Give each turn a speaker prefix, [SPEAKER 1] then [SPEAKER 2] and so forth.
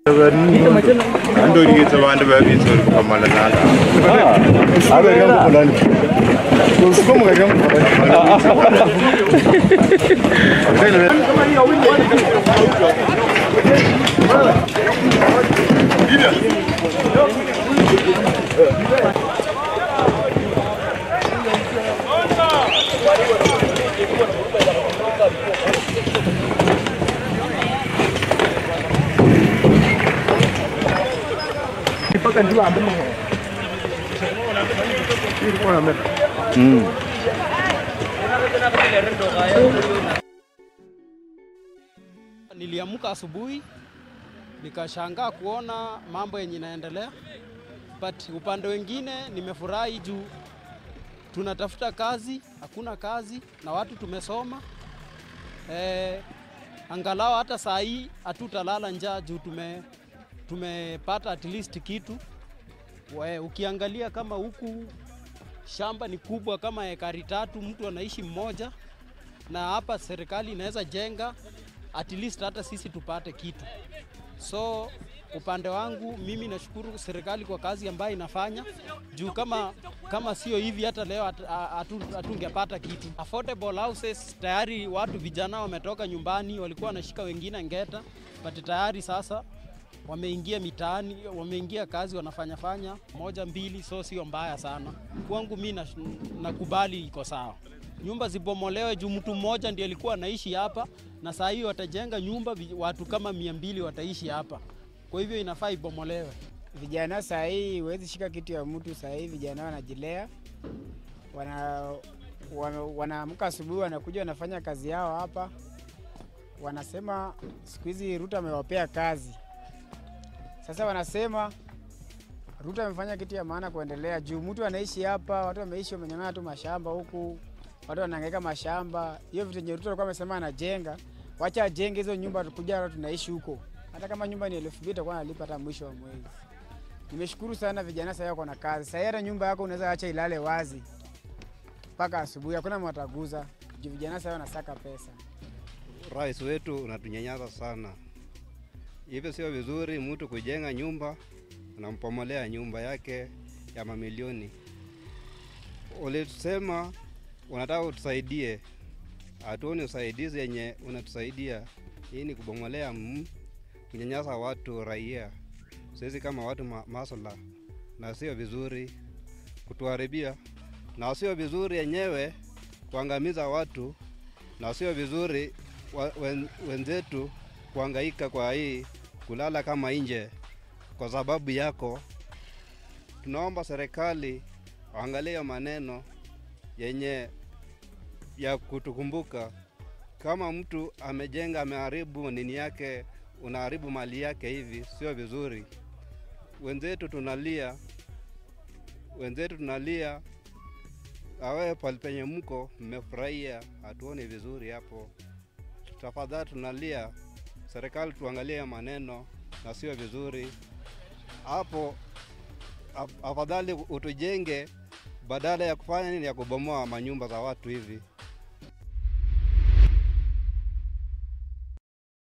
[SPEAKER 1] andorikitse vandu vavitsori kukamala nala
[SPEAKER 2] Niliamka asubuhi nikashangaa kuona mambo yenye inaendelea, but upande wengine nimefurahi juu tunatafuta kazi, hakuna kazi na watu tumesoma. Eh, angalau hata saa hii hatutalala njaa juu tume, tumepata at least kitu. We, ukiangalia kama huku shamba ni kubwa kama ekari tatu, mtu anaishi mmoja, na hapa serikali inaweza jenga at least hata sisi tupate kitu. So upande wangu mimi nashukuru serikali kwa kazi ambayo inafanya juu kama, kama sio hivi hata leo hat- hatu- hatungepata kitu. Affordable houses tayari watu vijana wametoka nyumbani, walikuwa wanashika wengine ngeta, but tayari sasa wameingia mitaani, wameingia kazi, wanafanya fanya moja mbili, so sio mbaya sana kwangu. Mi na- nakubali iko sawa, nyumba zibomolewe juu mtu mmoja ndiye alikuwa anaishi hapa, na saa hii watajenga nyumba vi- watu kama mia mbili wataishi hapa, kwa hivyo inafaa ibomolewe.
[SPEAKER 3] Vijana saa hii huwezi shika kitu ya mtu. Saa hii vijana wanajilea, wana wana- wanaamka asubuhi, wanakuja wanafanya kazi yao hapa. Wanasema siku hizi Ruto amewapea kazi. Sasa wanasema Ruto amefanya kitu ya maana kuendelea juu mtu anaishi hapa, watu wameishi wamenyang'ana tu mashamba huku, watu wanahangaika mashamba. Hiyo vitu yenye Ruto alikuwa amesema anajenga, wacha ajenge hizo nyumba, tukuja watu tunaishi huko. Hata kama nyumba ni elfu mbili itakuwa nalipa hata mwisho wa mwezi. Nimeshukuru sana vijana sasa wako na kazi. Sasa hata nyumba yako unaweza acha ilale wazi mpaka asubuhi, hakuna mataguza juu vijana sasa wanasaka pesa.
[SPEAKER 4] Rais wetu unatunyanyasa sana, hivyo sio vizuri mtu kujenga nyumba unampomolea nyumba yake ya mamilioni. Ulisema unataka utusaidie, hatuoni usaidizi yenye unatusaidia. Hii ni kubomolea, mm, kunyanyasa watu raia, sisi kama watu ma masala, na sio vizuri kutuharibia, na sio vizuri yenyewe kuangamiza watu na sio vizuri wa- wen, wenzetu kuhangaika kwa hii kulala kama nje kwa sababu yako. Tunaomba serikali waangalie hiyo maneno yenye ya kutukumbuka. Kama mtu amejenga ameharibu nini yake, unaharibu mali yake, hivi sio vizuri. Wenzetu tunalia, wenzetu tunalia awe pale penye mko mmefurahia, hatuoni vizuri hapo. Tafadhali tunalia, serikali tuangalie ya maneno na sio vizuri hapo. af- Afadhali utujenge badala ya kufanya nini, ya kubomoa manyumba za watu hivi.